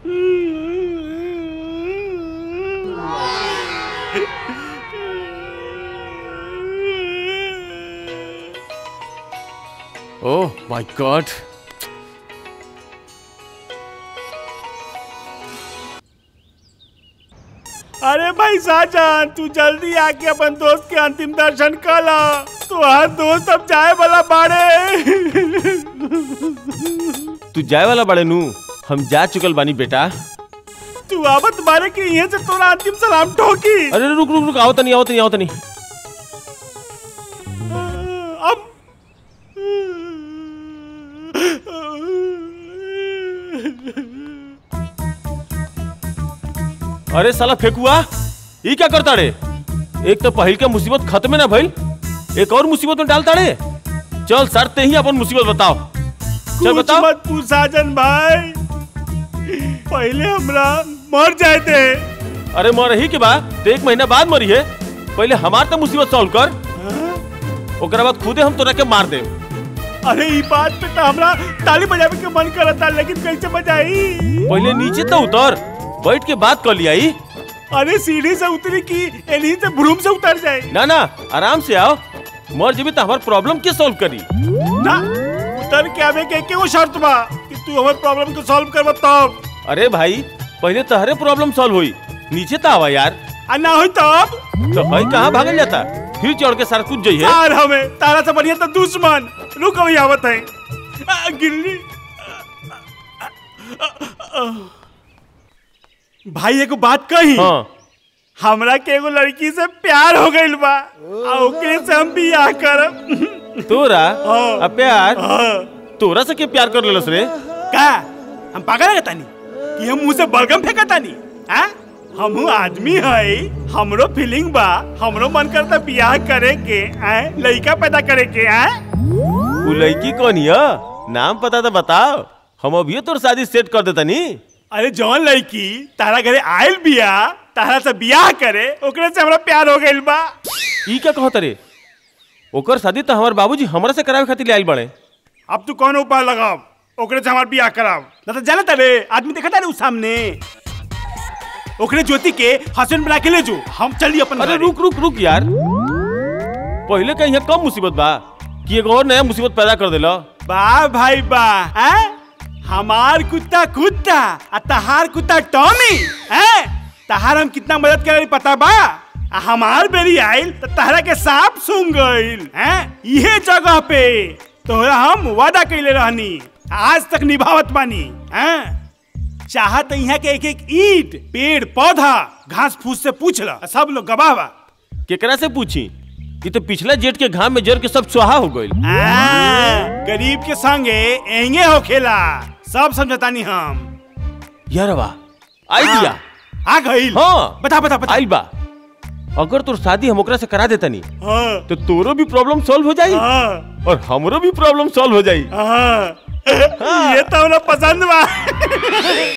Oh my God अरे भाई साजन तू जल्दी आके अपन दोस्त के अंतिम दर्शन कर ला तुम्हार दोस्त अब जाए वाला बाड़े तू जाए वाला बड़े नू हम जा चुकल बानी बेटा तू आवत बारे के यहाँ से तोरा अंतिम सलाम ठोकी अरे रुक रुक रुक आओ तनी आओ तनी आओ तनी अब अरे साला फेकुआ ई क्या करता रे एक तो पहिल के मुसीबत खत्म ना भइल एक और मुसीबत में डालता रे चल सर ते ही अपन मुसीबत बताओ चल कुछ बताओ मत पूछ साजन भाई पहले हमरा मर जाए थे अरे मर ही के बाद तो एक महीना बाद मरी है पहले हमार तो मुसीबत सॉल्व कर ओकरा बाद खुदे हम तोरा के मार दे अरे ई बात पे तो हमरा ताली बजावे के मन करता लेकिन कैसे बजाई पहले नीचे तो उतर बैठ के बात कर लिया ई। अरे सीढ़ी से उतरी की एनी से भ्रूम से उतर जाए ना ना आराम से आओ मर जेबी तो हमार प्रॉब्लम के सॉल्व करी ना उतर के आवे के के वो शर्त बा कि तू हमर प्रॉब्लम को सॉल्व करबा तब अरे भाई पहले तहरे प्रॉब्लम सॉल्व हुई नीचे तो आवा यार आ ना होई तब तो भाई कहाँ भागल जाता फिर चढ़ के सारा कुछ जाइए यार हमें तारा से बढ़िया तो दुश्मन रुक अभी आवत है आ, गिल्ली भाई एगो बात कही हाँ हमरा के एगो लड़की से प्यार हो गइल बा आ ओकरे से हम बियाह करब तोरा हाँ। आ प्यार हाँ। तोरा से के प्यार कर लेलस रे का हम पागल तानी कि हम मुंह से बलगम फेंका तानी हाँ हमहू आदमी है हमरो फीलिंग बा हमरो मन करता बियाह करे के आए लड़का पैदा करे के आए उ लड़की कौन हिया नाम पता तो बताओ हम अभी तोर शादी सेट कर देता नी अरे जौन लड़की तारा घरे आयल बिया तारा से बियाह करे ओकरे से हमरा प्यार हो गइल बा ई क्या कहत रे ओकर शादी तो हमार बाबूजी हमरा से करावे खातिर ले आइल बड़े अब तू कौन उपाय लगाव ओकरे से हमार बियाह कराव ना तो जाने तारे आदमी देखा तारे उस सामने ओकरे ज्योति के हस्बैंड बना के ले जो हम चली अपन अरे घरे। रुक रुक रुक यार पहले कहीं कम मुसीबत बा कि एगो और नया मुसीबत पैदा कर देला वाह भाई वाह हैं? हमार कुत्ता कुत्ता आ तहार कुत्ता टॉमी हैं? तहार हम कितना मदद करे पता बा आ हमार बेरी आइल तो तहरा के सांप सूंघ गइल हैं इहे जगह पे तोहरा हम वादा कइले रहनी आज तक निभावत बानी हैं चाहत यहाँ के एक एक ईट पेड़ पौधा घास फूस से पूछ ला सब लोग गवाह बा केकरा से पूछी ये तो पिछला जेठ के घाम में जर के सब सुहा हो गइल आ, गरीब के संगे एंगे होखेला सब समझतानी हम यार वाह आई दिया आ गइल हाँ बता बता बता आई बा अगर तोर शादी हम ओकरा से करा देता नी हाँ तो तोरो भी प्रॉब्लम सॉल्व हो जाई हाँ और हमरो भी प्रॉब्लम सॉल्व हो जाई हाँ ये तो हमरा पसंद बा